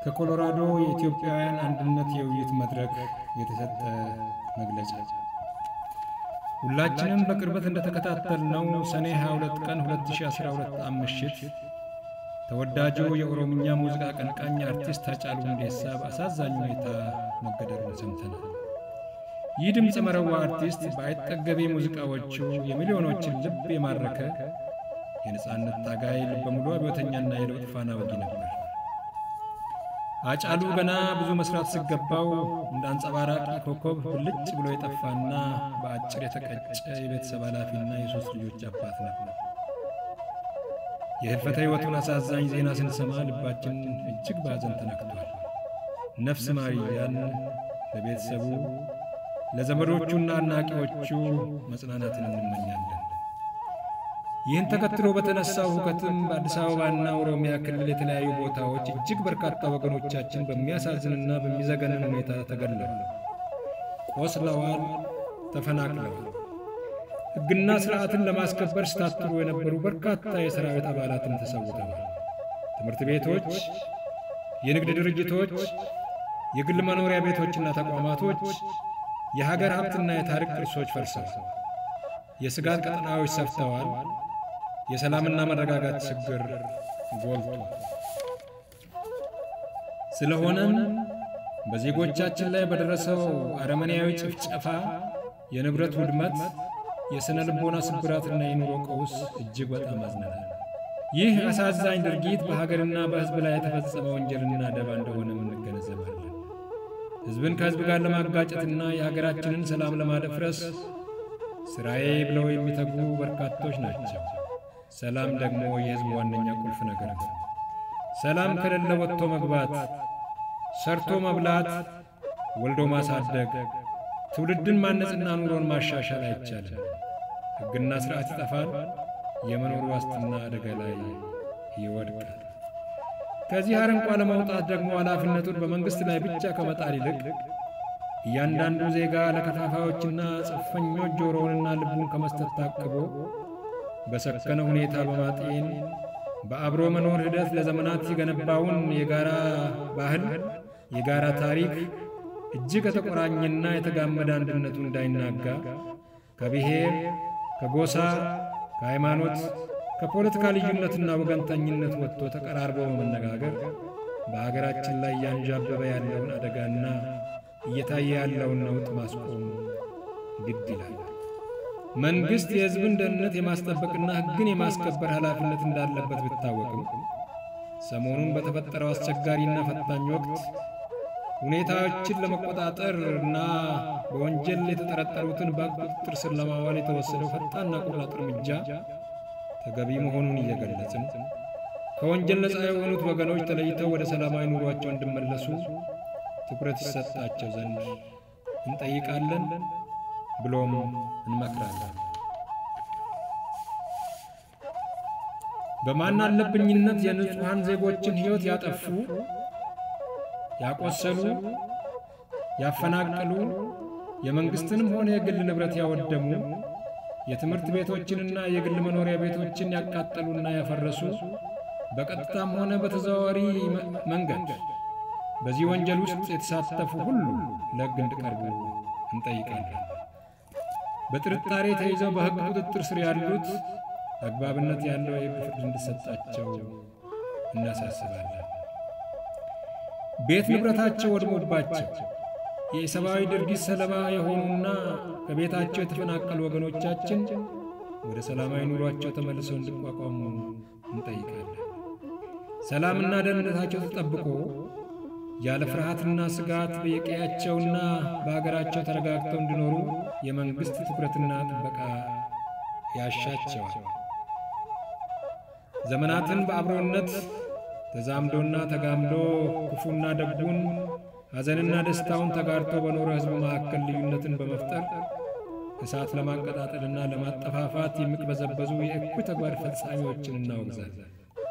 ከኮሎራዶ የኢትዮጵያውያን አንድነት የውይይት መድረክ የተሰጠ መግለጫ። ሁላችንም በቅርበት እንደተከታተልነው ሰኔ 22 ቀን 2012 ዓ.ም ምሽት ተወዳጁ የኦሮምኛ ሙዚቃ አቀንቃኝ አርቲስት ሃጫሉ ሁንዴሳ በአሳዛኝ ሁኔታ መገደሉን ሰምተናል። ይህ ድምፀ መረዋ አርቲስት በአይጠገቤ ሙዚቃዎቹ የሚሊዮኖችን ልብ የማረከ የነፃነት ታጋይ ልበ ሙሉ አብዮተኛና የለውጥ ፋና ወጊ ነበር። ሃጫሉ ገና ብዙ መስራት ሲገባው እንደ አንጸባራቂ ኮከብ ብልጭ ብሎ የጠፋና በአጭር የተቀጨ የቤተሰብ ኃላፊና የሦስት ልጆች አባት ነበር። የህልፈተ ሕይወቱን አሳዛኝ ዜና ስንሰማ ልባችን እጅግ በሐዘን ተነክቷል። ነፍስ ማር እያልን ለቤተሰቡ ለዘመዶቹና አድናቂዎቹ መጽናናትን እንመኛለን። ይህን ተከትሎ በተነሳው ሁከትም በአዲስ አበባና ኦሮሚያ ክልል የተለያዩ ቦታዎች እጅግ በርካታ ወገኖቻችን በሚያሳዝንና በሚዘገንን ሁኔታ ተገድለዋል፣ ቆስለዋል፣ ተፈናቅለዋል። ሕግና ሥርዓትን ለማስከበር ሲታትሩ የነበሩ በርካታ የሰራዊት አባላትን ተሰውተዋል። ትምህርት ቤቶች፣ የንግድ ድርጅቶች፣ የግል መኖሪያ ቤቶችና ተቋማቶች፣ የሀገር ሀብትና የታሪክ ቅርሶች ፈርሰዋል። የስጋት ቀጠናዎች ሰፍተዋል። የሰላምና መረጋጋት ችግር ጎልቷል። ስለሆነም በዜጎቻችን ላይ በደረሰው አረመኔያዊ ጭፍጨፋ፣ የንብረት ውድመት፣ የሥነ ልቦና ስብራትና የኑሮ ቀውስ እጅግ በጣም አዝነናል። ይህ አሳዛኝ ድርጊት በሀገርና በሕዝብ ላይ የተፈጸመ ወንጀልና ደባ እንደሆነም እንገነዘባለን። ሕዝብን ከሕዝብ ጋር ለማጋጨትና የሀገራችንን ሰላም ለማደፍረስ ሥራዬ ብለው የሚተጉ በርካቶች ናቸው። ሰላም ደግሞ የሕዝብ ዋነኛ ቁልፍ ነገር ነው። ሰላም ከሌለ ወጥቶ መግባት፣ ሰርቶ መብላት፣ ወልዶ ማሳደግ፣ ትውልድን ማነጽና ኑሮን ማሻሻል አይቻልም። ሕግና ሥርዓት ይጠፋል። የመኖር ዋስትና አደጋ ላይ ይወድቃል። ከዚህ አረንቋ ለመውጣት ደግሞ ኃላፊነቱን በመንግሥት ላይ ብቻ ከመጣል ይልቅ እያንዳንዱ ዜጋ ለከፋፋዮችና ጽንፈኞች ጆሮውንና ልቡን ከመስጠት ታቅቦ በሰከነ ሁኔታ በማጤን በአብሮ መኖር ሂደት ለዘመናት የገነባውን የጋራ ባህል፣ የጋራ ታሪክ እጅግ ከተቆራኘና የተጋመደ አንድነቱን እንዳይናጋ ከብሔር፣ ከጎሳ፣ ከሃይማኖት፣ ከፖለቲካ ልዩነትና ወገንተኝነት ወጥቶ ተቀራርቦ በመነጋገር በሀገራችን ላይ እያንዣበበ ያለውን አደጋና እየታየ ያለውን ነውጥ ማስቆም ግድ ይላል። መንግሥት የሕዝብን ደህንነት የማስጠበቅና ሕግን የማስከበር ኃላፊነት እንዳለበት ቢታወቅም ሰሞኑን በተፈጠረው አስቸጋሪና ፈታኝ ወቅት ሁኔታዎችን ለመቆጣጠር እና በወንጀል የተጠረጠሩትን በቁጥጥር ስር ለማዋል የተወሰደው ፈጣንና ቆራጥ እርምጃ ተገቢ መሆኑን እየገለጽን ከወንጀል ነፃ የሆኑት ወገኖች ተለይተው ወደ ሰላማዊ ኑሯቸው እንዲመለሱ ትኩረት ይሰጣቸው ዘንድ እንጠይቃለን፣ ብሎም እንመክራለን። በማን አለብኝነት የንጹሐን ዜጎችን ሕይወት ያጠፉ፣ ያቆሰሉ፣ ያፈናቀሉ፣ የመንግሥትንም ሆነ የግል ንብረት ያወደሙ፣ የትምህርት ቤቶችንና የግል መኖሪያ ቤቶችን ያቃጠሉና ያፈረሱ በቀጥታም ሆነ በተዘዋዋሪ መንገድ በዚህ ወንጀል ውስጥ የተሳተፉ ሁሉ ለሕግ እንዲቀርቡ እንጠይቃለን። በጥርጣሬ ተይዘው በሕግ ቁጥጥር ስር ያሉት አግባብነት ያለው የሕግ ፍርድ እንዲሰጣቸው እናሳስባለን። ቤት ንብረታቸው ወድሞባቸው የሰብአዊ ድርጊት ሰለባ የሆኑና ከቤታቸው የተፈናቀሉ ወገኖቻችን ወደ ሰላማዊ ኑሯቸው ተመልሰው እንዲቋቋሙ እንጠይቃለን። ሰላምና ደህንነታቸው ተጠብቆ ያለ ፍርሃትና ስጋት በየቀያቸውና በአገራቸው ተረጋግተው እንዲኖሩ የመንግሥት ትኩረትና ጥበቃ ያሻቸዋል። ዘመናትን በአብሮነት ተዛምዶና ተጋምዶ ክፉና ደጉን ሐዘንና ደስታውን ተጋርቶ በኖረ ሕዝብ መካከል ልዩነትን በመፍጠር እሳት ለማቀጣጠልና ለማጠፋፋት የሚቅበዘበዙ የእኩይ ተግባር ፈጻሚዎችን እናወግዛለን።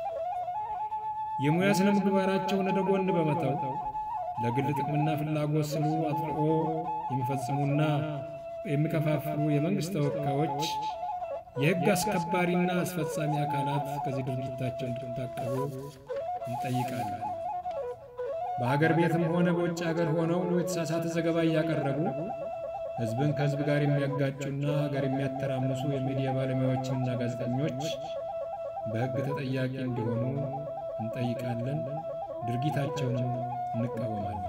የሙያ ስነ ምግባራቸውን ወደ ጎን በመተው ለግል ጥቅምና ፍላጎት ስሉ አጥልቆ የሚፈጽሙና የሚከፋፍሉ የመንግሥት ተወካዮች፣ የሕግ አስከባሪና አስፈጻሚ አካላት ከዚህ ድርጊታቸው እንዲታቀቡ እንጠይቃለን። በሀገር ቤትም ሆነ በውጭ ሀገር ሆነው የተሳሳተ ዘገባ እያቀረቡ ሕዝብን ከሕዝብ ጋር የሚያጋጩና ሀገር የሚያተራምሱ የሚዲያ ባለሙያዎችንና ጋዜጠኞች በሕግ ተጠያቂ እንዲሆኑ እንጠይቃለን። ድርጊታቸውንም እንቃወማለን።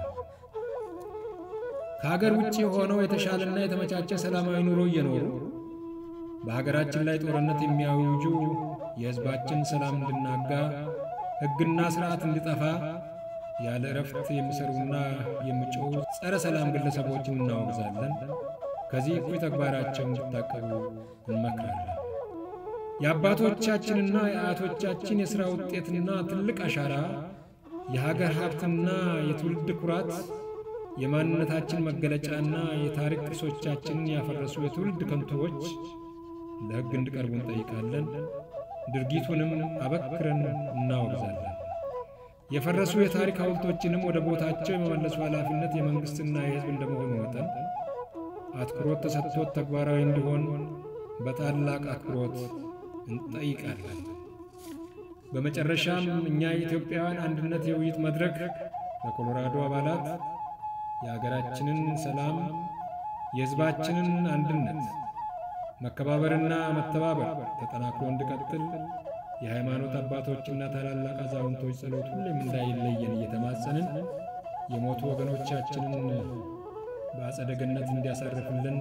ከሀገር ውጭ ሆነው የተሻለና የተመቻቸ ሰላማዊ ኑሮ እየኖሩ በሀገራችን ላይ ጦርነት የሚያውጁ የሕዝባችን ሰላም እንድናጋ ሕግና ሥርዓት እንዲጠፋ ያለ እረፍት የሚሰሩና የሚጮሁ ጸረ ሰላም ግለሰቦችን እናወግዛለን። ከዚህ እኩይ ተግባራቸው እንዲታቀቡ እንመክራለን። የአባቶቻችንና የአያቶቻችን የሥራ ውጤትና ትልቅ አሻራ፣ የሀገር ሀብትና የትውልድ ኩራት፣ የማንነታችን መገለጫና የታሪክ ቅርሶቻችንን ያፈረሱ የትውልድ ከንቶዎች ለሕግ እንዲቀርቡ እንጠይቃለን። ድርጊቱንም አበክረን እናወግዛለን። የፈረሱ የታሪክ ሐውልቶችንም ወደ ቦታቸው የመመለሱ ኃላፊነት የመንግሥትና የሕዝብ እንደመሆኑ መጠን አትኩሮት ተሰጥቶት ተግባራዊ እንዲሆን በታላቅ አክብሮት እንጠይቃለን። በመጨረሻም እኛ የኢትዮጵያውያን አንድነት የውይይት መድረክ በኮሎራዶ አባላት የአገራችንን ሰላም፣ የሕዝባችንን አንድነት መከባበርና መተባበር ተጠናክሮ እንዲቀጥል የሃይማኖት አባቶችና ታላላቅ አዛውንቶች ጸሎት ሁሌም እንዳይለየን እየተማጸንን የሞቱ ወገኖቻችንን በአጸደ ገነት እንዲያሳርፍልን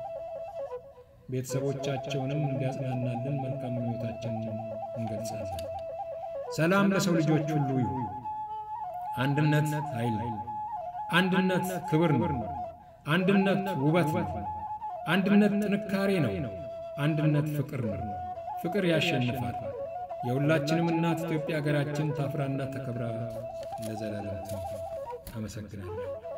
ቤተሰቦቻቸውንም እንዲያጽናናልን መልካም ምኞታችንን እንገልጻለን። ሰላም ለሰው ልጆች ሁሉ ይሁን። አንድነት ኃይል ነው። አንድነት ክብር ነው። አንድነት ውበት ነው። አንድነት ጥንካሬ ነው። አንድነት ፍቅር ነው። ፍቅር ያሸንፋል። የሁላችንም እናት ኢትዮጵያ ሀገራችን ታፍራና ተከብራ ለዘላለም አመሰግናለሁ።